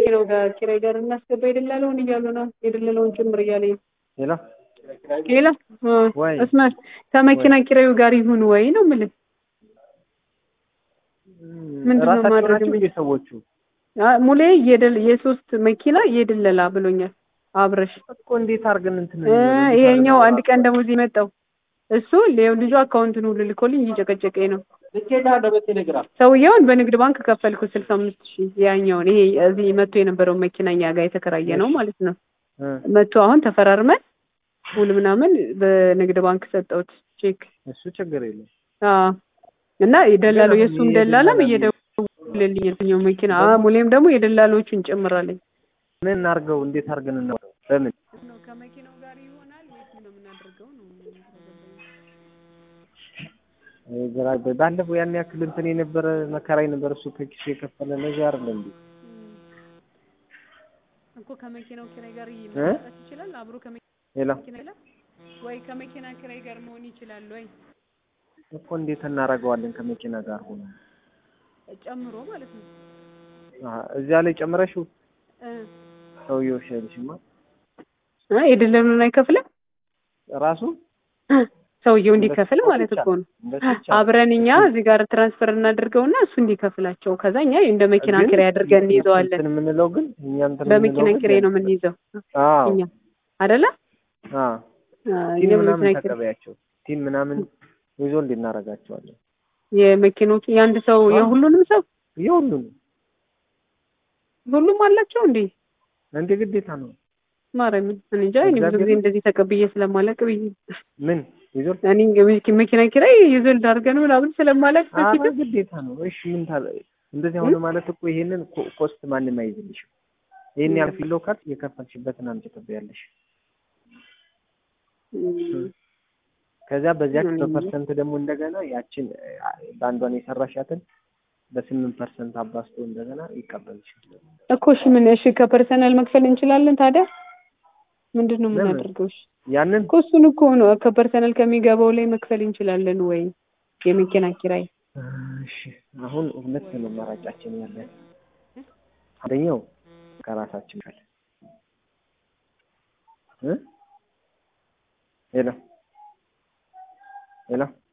ነው ጋር ኪራይ ጋር እናስገባ የደላለውን እያሉ ነው የደላለውን ጭምር እያለኝ ነው። ሌላ ሌላ ወይ እስማት ከመኪና ኪራዩ ጋር ይሁን ወይ ነው የምልህ። ምንድን ነው ራሳቸው ማድረግ ናቸው እንጂ ሰዎቹ አ- ሙሌ የደል የሶስት መኪና የደለላ ብሎኛል አብረሽ እኮ እንዴት አድርገን እንትን እ ይሄኛው አንድ ቀን ደሞዝ የመጣው እሱ ሌው ልጁ አካውንቱን ሁሉ ልኮልኝ እየጨቀጨቀኝ ነው። ሰውየውን በንግድ ባንክ ከፈልኩ ስልሳ አምስት ሺህ ያኛውን ይሄ እዚህ መጥቶ የነበረውን መኪና እኛ ጋር የተከራየ ነው ማለት ነው። እ መጥቶ አሁን ተፈራርመን ውል ምናምን በንግድ ባንክ ሰጠሁት ቼክ። እሱ ችግር የለም። አዎ እና የደላለው ግን የእሱም አሁን ደላላም የደላላ እየደወለልኝ የትኛው መኪና አ ሙሌም ደግሞ የደላሎቹን ጨምራለኝ። ምን እናድርገው? እንዴት አድርገን እናውቀው? በምን ነው ከመኪናው ጋር ይሆናል ወይስ ነው የምናደርገው ነው? እ ግራ ባለፈው ያን ያክል እንትን የነበረ መከራ የነበረ እሱ ከኪሱ የከፈለ ነገር አይደለም እንዴ? እኮ ከመኪናው ኪራይ ጋር እ? መመጣት ይችላል አብሮ ሌላ ከመኪና ጋር ወይ ከመኪና ኪራይ ጋር መሆን ይችላል ወይ እኮ እንዴት እናደርገዋለን? ከመኪና ጋር ሆኖ ጨምሮ ማለት ነው አሀ፣ እዚያ ላይ ጨምረሽው እ ሰውየው ሸልሽማ እ የደለሉን አይከፍልም ራሱ እ ሰውየው እንዲከፍል እንደሱ ማለት እኮ ነው። እንደሱ ይቻላል። አብረን እኛ እዚህ ጋር ትራንስፈር እናደርገውና እሱ እንዲከፍላቸው ከዛ እኛ እንደ መኪና ግን ኪራይ አድርገን እንይዘዋለን። እንትን የምንለው ግን እኛ እንትን በመኪና የምንለው ግን ኪራይ ነው የምንይዘው አዎ እኛ አይደለ? አዎ አ፣ ቲም እኛ ምናምን በመኪና ኪራይ ተቀበያቸው ቲም ምናምን ይዞ እንድናረጋቸዋለን የመኪኖች የአንድ ሰው አዎ። የሁሉንም ሰው የሁሉንም ሁሉም አላቸው እንዴ? እንደ ግዴታ ነው። ማርያምን እኔ እንጃ እኔ ብዙ ጊዜ እግዚአብሔርን። እንደዚህ ተቀብዬ ስለማላቅ ብዬ ምን ይዞ እኔ እንግዲህ መኪና ኪራይ ይዞል ዳርገን ምናምን ስለማላቅ አረ በፊት ግዴታ ነው። እሺ ምን ታለ እንደዚህ ሆነ ማለት እኮ ይሄንን ኮ- ኮስት ማንም አይዝልሽም። ይሄን ያህል ፊሎ ካርድ የከፈልሽበትን አምጪ ትበያለሽ። ከዚያ በዚያች እኔ በፐርሰንት ደግሞ እንደገና ያችን አ፣ በአንዷን የሰራሻትን በስምንት ፐርሰንት አባስቶ እንደገና ይቀበልሻል። እኮ እሺ ምን እሺ ከፐርሰናል መክፈል እንችላለን ታዲያ ምንድን ነው ለምን? የምናደርገው? እሺ ያንን እኮ እሱን እኮ ነው ከፐርሰናል ከሚገባው ላይ መክፈል እንችላለን ወይ የመኪና ኪራይ እሺ አሁን ሁለት ነው አማራጫችን ያለን። አንደኛው ከራሳችን ካለ እ ሄሎ ሄሎ